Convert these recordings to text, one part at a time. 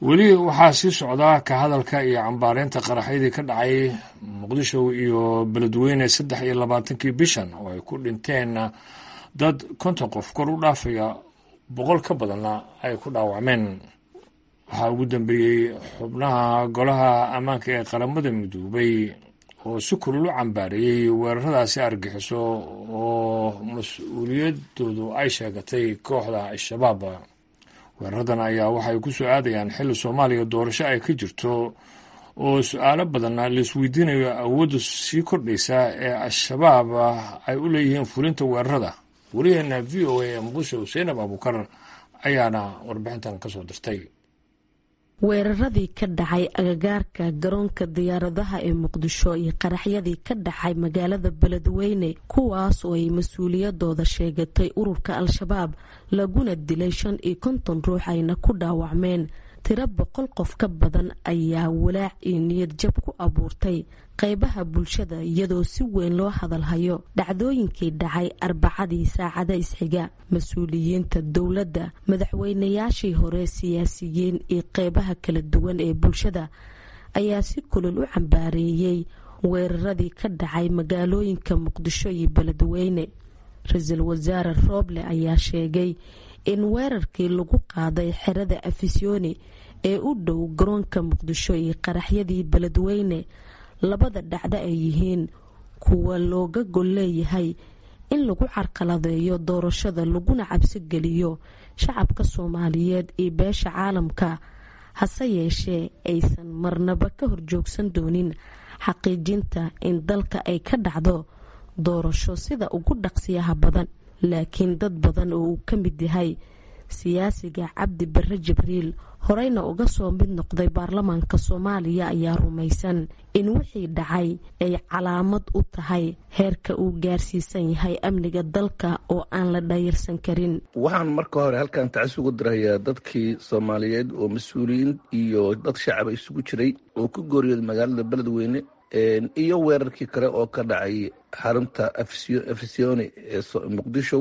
weli waxaa sii socdaa ka hadalka iyo cambaareynta qaraxyadii ka dhacay muqdisho iyo beledweyne saddex iyo labaatankii bishan oo ay ku dhinteen dad konton qof kor u dhaafaya boqol ka badanna ay ku dhaawacmeen waxaa ugu dambeeyey xubnaha golaha ammaanka ee qaramada midoobay oo si kulul u cambaareeyey weeraradaasi argixiso oo mas-uuliyadoodu ay sheegatay kooxda al-shabaab weeraradan ayaa waxay ku soo aadayaan xilli soomaaliya doorasho ay ka jirto oo su-aalo badanna laisweydiinayo awoodda sii kordhaysa ee al-shabaab ay u leeyihiin fulinta weerarada wariyaheena v o a ee muqdisho seinab abuukar ayaana warbixintan ka soo dirtay weeraradii ka dhacay agagaarka garoonka diyaaradaha ee muqdisho iyo qaraxyadii ka dhacay magaalada beledweyne kuwaas oo ay mas-uuliyadooda sheegatay ururka al-shabaab laguna dilay shan iyo konton ruux ayna ku dhaawacmeen tiro boqol qof ka badan ayaa walaac iyo niyad jab ku abuurtay qeybaha bulshada iyadoo si weyn loo hadalhayo dhacdooyinkii dhacay arbacadii saacada isxiga mas-uuliyiinta dowladda madaxweynayaashii hore siyaasiyiin iyo qeybaha kala duwan ee bulshada ayaa si kulol u cambaareeyey weeraradii ka dhacay magaalooyinka muqdisho iyo beledweyne ra-iisul wasaare rooble ayaa sheegay in weerarkii lagu qaaday xerada afisyooni ee u dhow garoonka muqdisho iyo qaraxyadii beledweyne labada dhacdo ay yihiin kuwa looga gol leeyahay in lagu carqaladeeyo doorashada laguna cabsi geliyo shacabka soomaaliyeed iyo beesha caalamka hase yeeshee aysan marnaba ka horjoogsan doonin xaqiijinta in dalka ay ka dhacdo doorasho sida ugu dhaqsiyaha badan laakiin dad badan oo uu ka mid yahay siyaasiga cabdi bare jibriil horeyna uga soo mid noqday baarlamaanka soomaaliya ayaa rumaysan in wixii dhacay ay calaamad u tahay heerka uu gaarsiisan yahay amniga dalka oo aan la dhayirsan karin waxaan marka hore halkan tacis ugu dirayaa dadkii soomaaliyeed oo mas-uuliyiin iyo dad shacaba isugu jiray oo ku gooriyooday magaalada beledweyne iyo weerarkii kale oo ka dhacay xarunta afisyooni ee muqdisho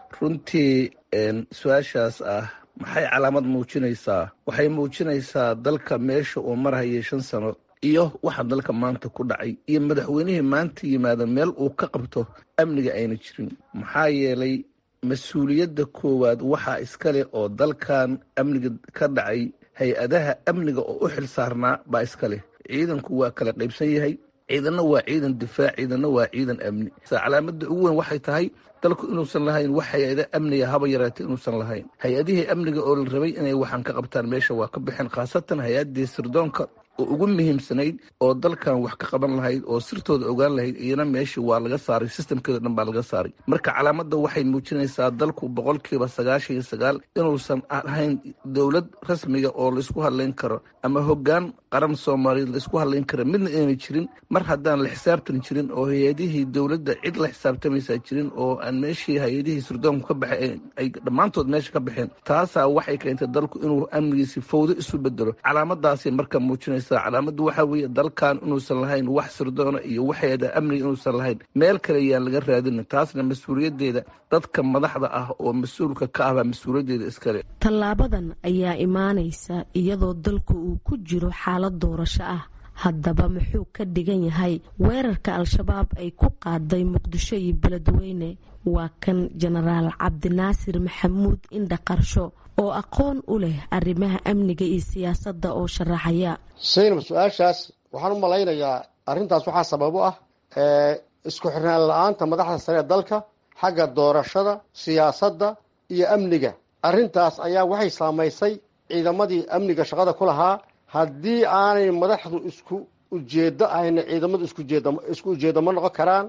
runtii su-aashaas ah maxay calaamad muujinaysaa waxay muujinaysaa dalka meesha uu marhayay shan sano iyo waxa dalka maanta ku dhacay iyo madaxweynihii maanta yimaada meel uu ka qabto amniga ayna jirin maxaa yeelay mas-uuliyadda koowaad waxaa iskale oo dalkan amniga ka dhacay hay-adaha amniga oo u xil saarnaa baa iskaleh ciidanku waa kala qaybsan yahay ciidanna waa ciidan difaac ciidanna waa ciidan amni calaamada ugu weyn waxay tahay dalku inuusan lahayn wax hay-ada amniga haba yaraatay inuusan lahayn hay-adihii amniga oo la rabay inay waxaan ka qabtaan meesha waa ka baxeen khaasatan hay-adii sirdoonka oo ugu muhiimsanayd oo dalkan wax ka qaban lahayd oo sirtooda ogaan lahayd iyana meeshii waa laga saaray sistamkeeda dhan baa laga saaray marka calaamadda waxay muujinaysaa dalku boqolkiiba sagaashan iyo sagaal inuusan ahayn dowlad rasmiga oo laisku hadlayn karo ama hoggaan qaran soomaaliyeed laisku hadlayn kara midna inayna jirin mar haddaan la xisaabtan jirin oo hay-adihii dowladda cid la xisaabtamaysaa jirin oo aan meeshii hay-adihii sirdoonku ka baxay ay dhammaantood meesha ka baxeen taasaa waxay keentay dalku inuu amnigiisi fawdo isu bedelo calaamadaasay marka muujinaysa calaamadu waxaa weeye dalkan inuusan lahayn wax sirdoona iyo waxeeda amniga inuusan lahayn meel kale yaan laga raadinin taasna mas-uuliyadeeda dadka madaxda ah oo mas-uulka ka ahbaa mas-uuliyaddeeda iskale tallaabadan ayaa imaanaysa iyadoo dalku uu ku jiro xaalad doorasho ah haddaba muxuu ka dhigan yahay weerarka al-shabaab ay ku qaaday muqdisho iyo beledweyne waa kan jenaraal cabdinaasir maxamuud indha qarsho oo aqoon u leh arrimaha amniga iyo siyaasadda oo sharaxaya saynab su-aashaas waxaan u malaynayaa arrintaas waxaa sabab u ah isku xirnaan la-aanta madaxda sare ee dalka xagga doorashada siyaasadda iyo amniga arrintaas ayaa waxay saamaysay ciidamadii amniga shaqada ku lahaa haddii aanay madaxdu isku ujeedo ahayna ciidamadu isku ujeedo ma noqon karaan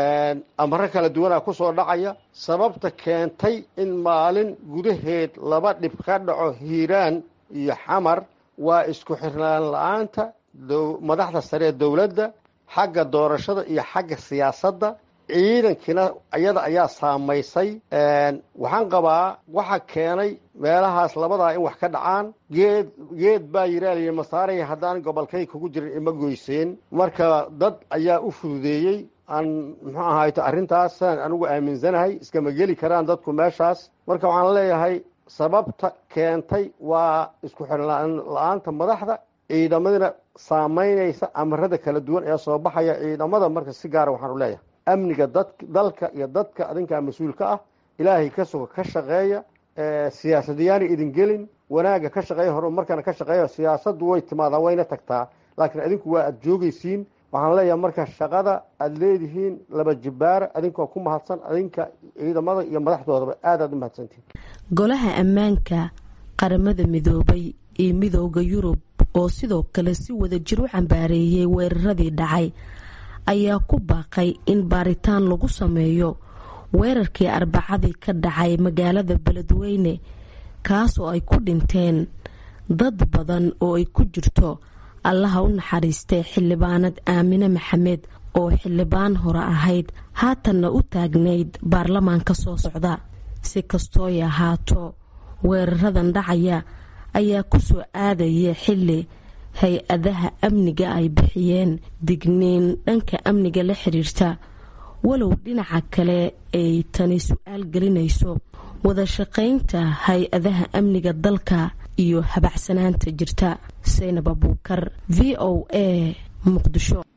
amaro kala duwanaa kusoo dhacaya sababta keentay in maalin gudaheed laba dhib ka dhaco hiiraan iyo xamar waa isku xirnaan la-aanta madaxda sare ee dowladda xagga doorashada iyo xagga siyaasadda ciidankiina iyada ayaa saamaysay waxaan qabaa waxa keenay meelahaas labadaa in wax ka dhacaan geed geed baa yiraaliya masaaray haddaan gobolkay kugu jirin ima goyseen marka dad ayaa u fududeeyey aan muxuu ahayto arrintaas saan anigu aaminsanahay iskama geli karaan dadku meeshaas marka waxaan leeyahay sababta keentay waa isku xirnaan la-aanta madaxda ciidamadina saamaynaysa amarada kala duwan ee soo baxaya ciidamada marka si gaara waxaanu leeyahay amniga dad dalka iyo dadka adinkaa mas-uulka ah ilaahay ka suga ka shaqeeya siyaasadayaana idin gelin wanaagga ka shaqeeya horumarkana ka shaqeeya siyaasaddu way timaadaa wayna tagtaa laakiin adinku waa aada joogaysiin waxaan leeyahay marka shaqada aada leedihiin laba jibbaara adinkoo ku mahadsan adinka ciidamada iyo madaxdoodaba aad aad u mahadsantihin golaha ammaanka qaramada midoobay iyo midooda yurub oo sidoo kale si wada jir u cambaareeyey weeraradii dhacay ayaa ku baaqay in baaritaan lagu sameeyo weerarkii arbacadii ka dhacay magaalada beledweyne kaas oo ay ku dhinteen dad badan oo ay ku jirto allaha u naxariistay xildhibaanad aamine maxamed oo xildhibaan hore ahayd haatanna u taagnayd baarlamaanka soo socda si kastooy ahaato weeraradan dhacaya ayaa ku soo aadaya xilli hay-adaha amniga ay bixiyeen digniin dhanka amniga la xiriirta walow dhinaca kale ay tani su-aal gelinayso wada shaqaynta hay-adaha amniga dalka iyo habacsanaanta jirta saynab abuukar v o a muqdisho